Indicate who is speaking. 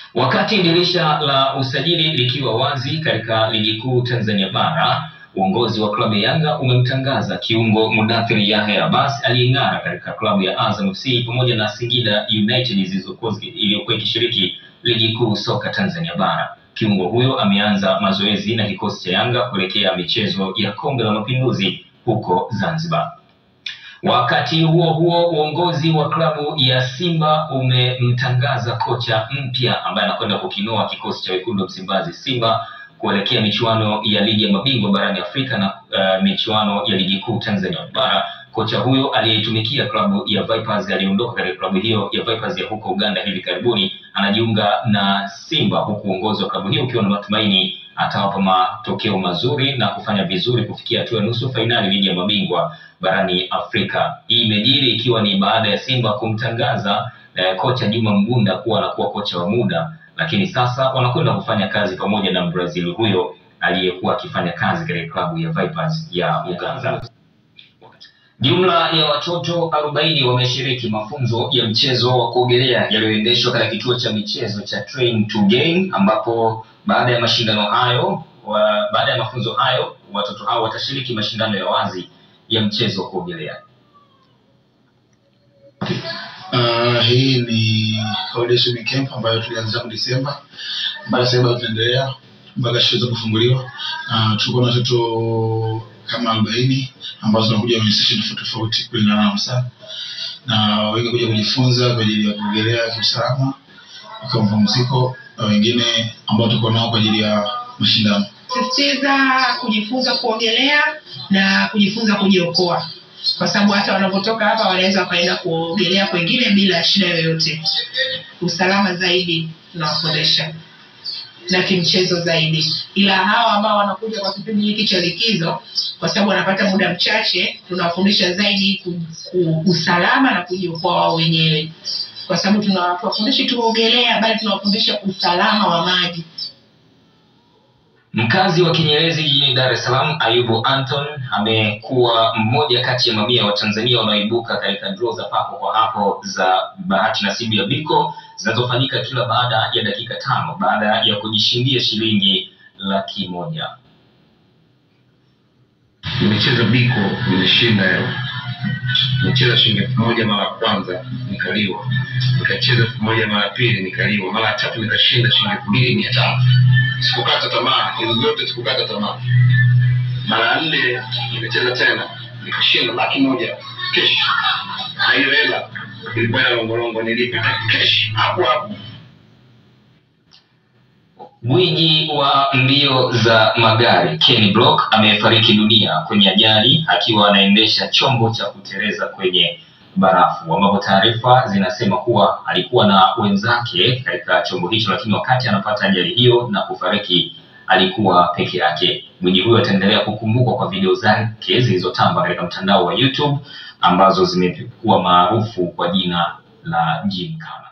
Speaker 1: Wakati dirisha la usajili likiwa wazi katika ligi kuu Tanzania bara, uongozi wa klabu ya Yanga umemtangaza kiungo Mudathiri Yahya Abbas aliyeng'ara katika klabu ya Azam FC pamoja na Singida United zilizokuwa iliyokuwa ikishiriki ligi kuu soka Tanzania bara. Kiungo huyo ameanza mazoezi na kikosi cha Yanga kuelekea michezo ya Kombe la Mapinduzi huko Zanzibar. Wakati huo huo, uongozi wa klabu ya Simba umemtangaza kocha mpya ambaye anakwenda kukinoa kikosi cha wekundu wa Msimbazi Simba kuelekea michuano ya ligi ya mabingwa barani Afrika na uh, michuano ya ligi kuu Tanzania bara. Kocha huyo aliyeitumikia klabu ya Vipers aliondoka katika klabu hiyo ya Vipers ya huko Uganda hivi karibuni, anajiunga na Simba, huku uongozi wa klabu hiyo ukiwa na matumaini atawapa matokeo mazuri na kufanya vizuri kufikia hatua ya nusu fainali ligi ya mabingwa barani Afrika. Hii imejiri ikiwa ni baada ya Simba kumtangaza eh, kocha Juma Mgunda kuwa anakuwa kocha wa muda, lakini sasa wanakwenda kufanya kazi pamoja na Brazil huyo aliyekuwa akifanya kazi katika klabu ya Vipers ya Uganda. Jumla ya watoto arobaini wameshiriki mafunzo ya mchezo wa kuogelea yaliyoendeshwa katika kituo cha michezo cha Train to Gain, ambapo baada ya mashindano hayo wa, baada ya mafunzo hayo watoto hao watashiriki mashindano ya wazi ya mchezo wa kuogelea.
Speaker 2: Uh, hii ni holiday swimming camp ambayo tulianza tangu Disemba mpaka sasa bado tunaendelea mpaka shule kufunguliwa. Uh, tuko na watoto kama arobaini ambao tunakuja kwenye session tofauti tofauti kulingana na msaa na wengi kuja kujifunza kwa ajili ya kuogelea kiusalama kwa mapumziko, na wengine ambao tuko nao kwa ajili ya mashindano.
Speaker 3: sisitiza kujifunza kuogelea na kujifunza kujiokoa, kwa sababu hata wanapotoka hapa wanaweza wakaenda kuogelea kwengine bila shida yoyote. Usalama zaidi tunawafundisha na kimchezo zaidi, ila hawa ambao wanakuja kwa kipindi hiki cha likizo, kwa sababu wanapata muda mchache, tunawafundisha zaidi ku, ku, usalama na kujiokoa wao wenyewe, kwa sababu tunawafundishi tuogelea, bali tunawafundisha usalama wa maji.
Speaker 1: Mkazi wa Kinyerezi jijini Dar es Salaam, Ayubu Anton amekuwa mmoja kati ya mamia wa Tanzania wanaoibuka katika draw za papo kwa hapo za bahati nasibu ya Biko zinazofanyika kila baada ya dakika tano baada ya kujishindia shilingi laki moja.
Speaker 4: nimecheza biko nimeshinda leo nimecheza shilingi elfu moja mara ya kwanza nikaliwa nikacheza elfu moja mara ya pili nikaliwa mara ya tatu nikashinda shilingi elfu mbili mia tano sikukata tamaa hizo zote sikukata tamaa mara ya nne nimecheza tena nikashinda laki moja kesh na hiyo hela ilikuwa ina longolongo nilipita kesh hapo hapo
Speaker 1: Gwiji wa mbio za magari Ken Block amefariki dunia kwenye ajali akiwa anaendesha chombo cha kuteleza kwenye barafu, ambapo taarifa zinasema kuwa alikuwa na wenzake katika chombo hicho, lakini wakati anapata ajali hiyo na kufariki alikuwa peke yake. Gwiji huyo ataendelea kukumbukwa kwa video zake zilizotamba katika mtandao wa YouTube ambazo zimekuwa maarufu kwa jina la Gymkhana.